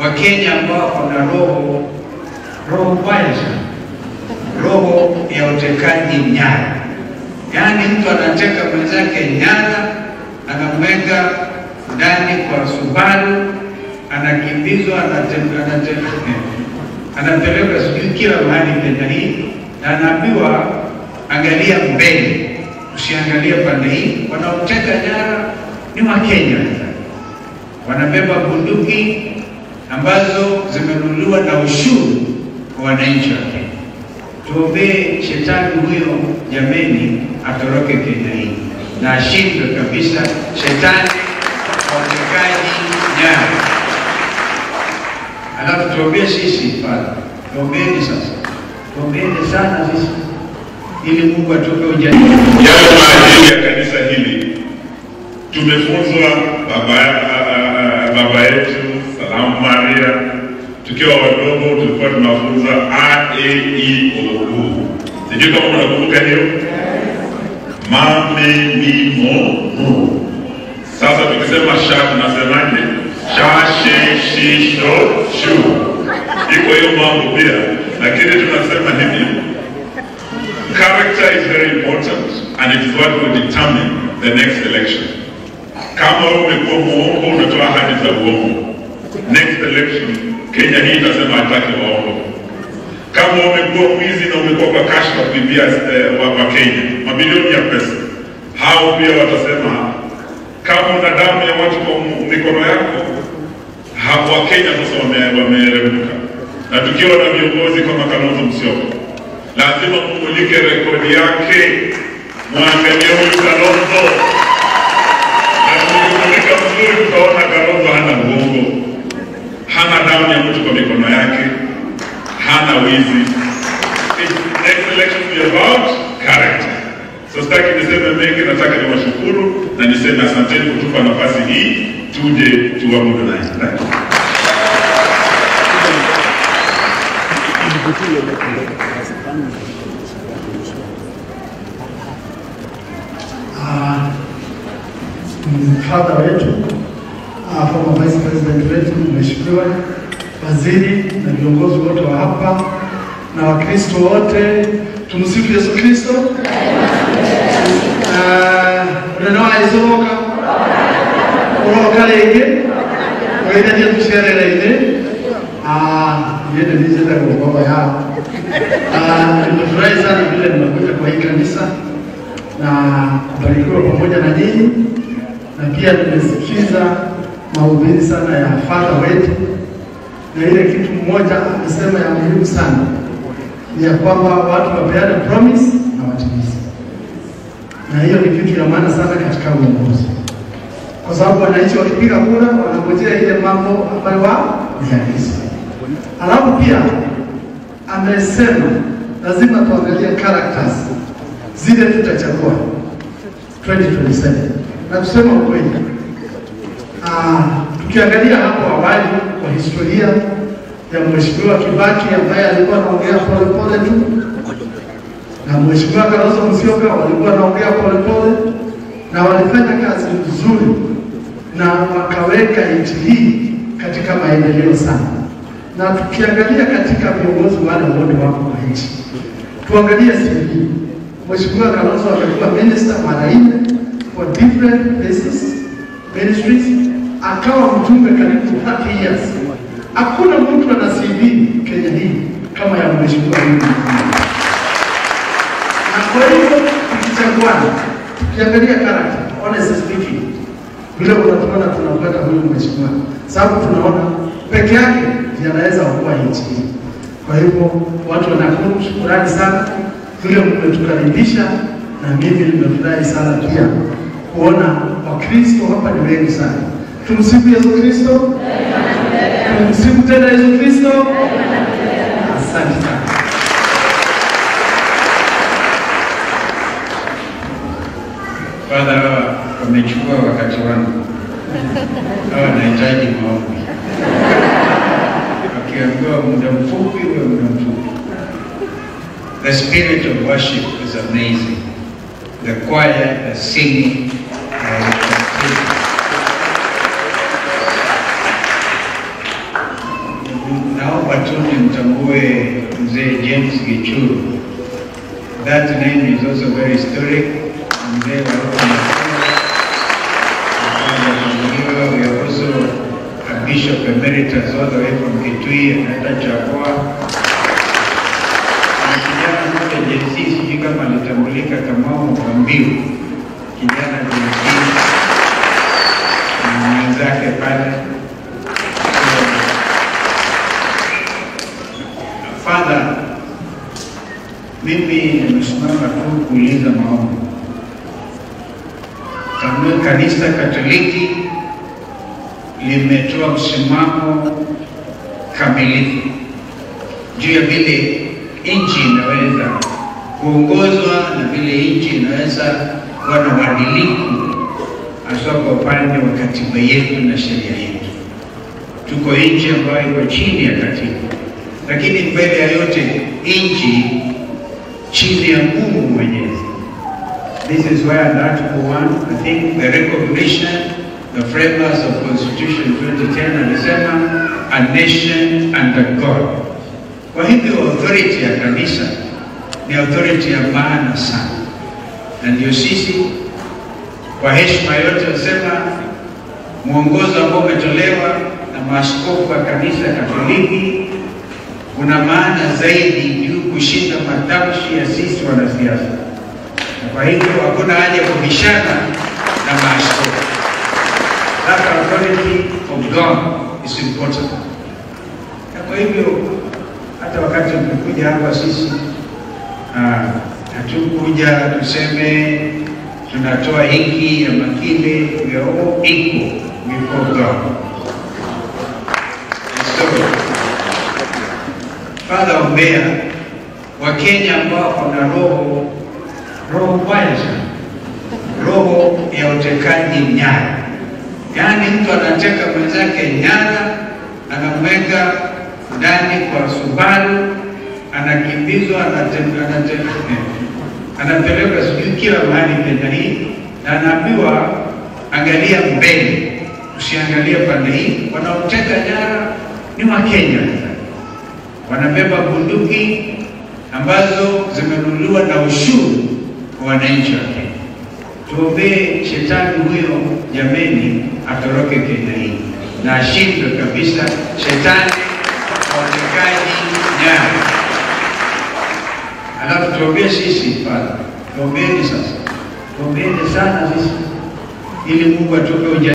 Wakenya ambao wana roho roho mbaya sana, roho ya utekaji nyara. Yaani mtu anateka mwenzake nyara, anamweka ndani kwa Subaru, anakimbizwa, anate- anate- anapelekwa sijui kila mahali Kenya hii, na anaambiwa angalia mbele, usiangalie pande hii. Wanaoteka nyara ni Wakenya, wanabeba bunduki ambazo zimenunuliwa na ushuru kwa wananchi wa Kenya. Tuombee shetani huyo jameni, atoroke Kenya hii na ashindwe kabisa, shetani wa utekaji nyara. Alafu tuombee sisi Father, tuombeeni sasa, tuombeeni sana sisi ili Mungu atupe ujasiri. Yale maadili ya kanisa hili tumefunzwa baba, a- a- a- baba yetu Salamu Maria, tukiwa wadogo tulikuwa tunafunza a e i o u. Sijui kama unakumbuka hiyo mame mi mo mu. Sasa tukisema sha tunasemaje? Sha she shi sho shu. Iko hiyo mambo pia, lakini tunasema hivi Character is very important and it is what will determine the next election. Kama wewe umekuwa muongo, unatoa ahadi za uongo, next election Kenya hii itasema hataki waongo. Kama umekuwa mwizi na umekuwa kwa kashfa kuibia eh, wa, wa Kenya mabilioni ya pesa, hao pia watasema. Kama una damu ya watu kwa mu- mikono yako, ha- Wakenya sasa wame- wameeremuka, na tukiwa na viongozi kama Kalonzo Musyoka lazima mumulike rekodi yake, mwangalie huyu Kalonzo, na tukimulika mzuri, tutaona Kalonzo hana uongo, hana damu ya mtu kwa mikono yake, hana wizi. It- Next election will be about character. So sitaki niseme mengi, nataka niwashukuru na niseme asanteni kutupa nafasi hii tuje tuabudu naye. Thank you. Ah, mfadha wetu ah, former vice president wetu mheshimiwa waziri na viongozi wote wa hapa na wakristo wote tumsifu yesu kristo unenawaaizoka uroka rĩngĩ ũgeithatie tũcerere-inĩ yende nijetagwo baba yao Ah, nimefurahi sana vile nimekuja kwa hii kanisa na kubarikiwa pamoja na nyinyi, na pia nimesikiza mahubiri sana ya fadha wetu, na ile kitu mmoja amesema ya muhimu sana ni ya kwamba watu wapeane promise na watimize, na hiyo ni kitu ya maana sana katika uongozi, kwa sababu wananchi wakipiga kura wanangojea ile mambo ambayo wao ni halisi. Alafu pia amesema lazima tuangalie characters zile tutachagua 2027 na kusema ukweli, ah, tukiangalia hapo awali kwa historia ya Mheshimiwa Kibaki ambaye alikuwa anaongea polepole tu na Mheshimiwa Kalonzo Musyoka walikuwa wanaongea polepole na walifanya kazi nzuri na wakaweka nchi hii katika maendeleo sana, na tukiangalia katika viongozi wale wote wako kwa nchi, tuangalie CV. Mheshimiwa Kalonzo amekuwa minister mara nne for different places, ministries, akawa mjumbe karibu 30 years. Hakuna mtu ana CV Kenya hii kama ya mheshimiwa huyu. Na kwa hivyo tukichaguana, tukiangalia character, honestly speaking, vile unatuona tunapata huyu mheshimiwa, sababu tunaona peke yake ndiye anaweza kuwa nchi hii. Kwa hivyo watu wanakuwa shukurani sana vile mmetukaribisha, na mimi nimefurahi sana pia kuona Wakristo hapa ni wengi sana. Tumsifu Yesu Kristo, tumsifu tena Yesu Kristo. Asante sana. Father, hawa wamechukua wakati wangu, hawa wanahitaji maombi. Wakiambiwa muda mfupi, uwe muda mfupi. The spirit of worship is amazing. The choir, the singing, uh, naomba tu nimtambue mzee James Gichuru. That name is also very historic. Mzee wa huko Nakuru. We are also a bishop emeritus all the way from Kitui anaenda Chakwa. Na kijana mmoja JC, sijui kama alitambulika kama Mwambiu, kijana JC na mwenzake pale Father, mimi nimesimama tu kuuliza maombi. Kanuni kanisa Katoliki limetoa msimamo kamilifu juu ya vile nchi inaweza kuongozwa na vile nchi inaweza kuwa na uadilifu, hasa kwa upande wa katiba yetu na sheria yetu. Tuko nchi ambayo iko chini ya katiba lakini mbele ya yote nchi chini ya Mungu Mwenyezi. This is where in Article 1, I think the recognition, the framers of Constitution 2010 alisema a nation under God. Kwa hivyo authority ya kanisa ni authority ya maana sana, na ndio sisi kwa heshima yote nasema mwongozo ambao umetolewa na maaskofu wa kanisa Katoliki kuna maana zaidi juu kushinda matamshi ya sisi wanasiasa. Na kwa hivyo hakuna haja ya kubishana na maaskofu. That authority of God is important. Na kwa hivyo hata wakati tumekuja hapa sisi ah, hatukuja tuseme tunatoa hiki ama kile, we are all equal before God. So, Father, ombea Wakenya ambao wana roho roho mbaya sana, roho ya utekaji nyara. Yaani mtu anateka mwenzake nyara, anamweka ndani kwa Subaru, anakimbizwa, anate- anate- anapelekwa sijui kila mahali Kenya hii, na anaambiwa angalia mbele, usiangalie pande hii. Wanaoteka nyara ni Wakenya wanabeba bunduki ambazo zimenunuliwa na ushuru kwa wananchi wa Kenya. Tuombee shetani huyo jameni, atoroke Kenya hii na ashindwe kabisa shetani wa utekaji nyara. Alafu tuombee sisi Father, tuombeeni sasa, tuombeeni sana sisi ili Mungu atupe uja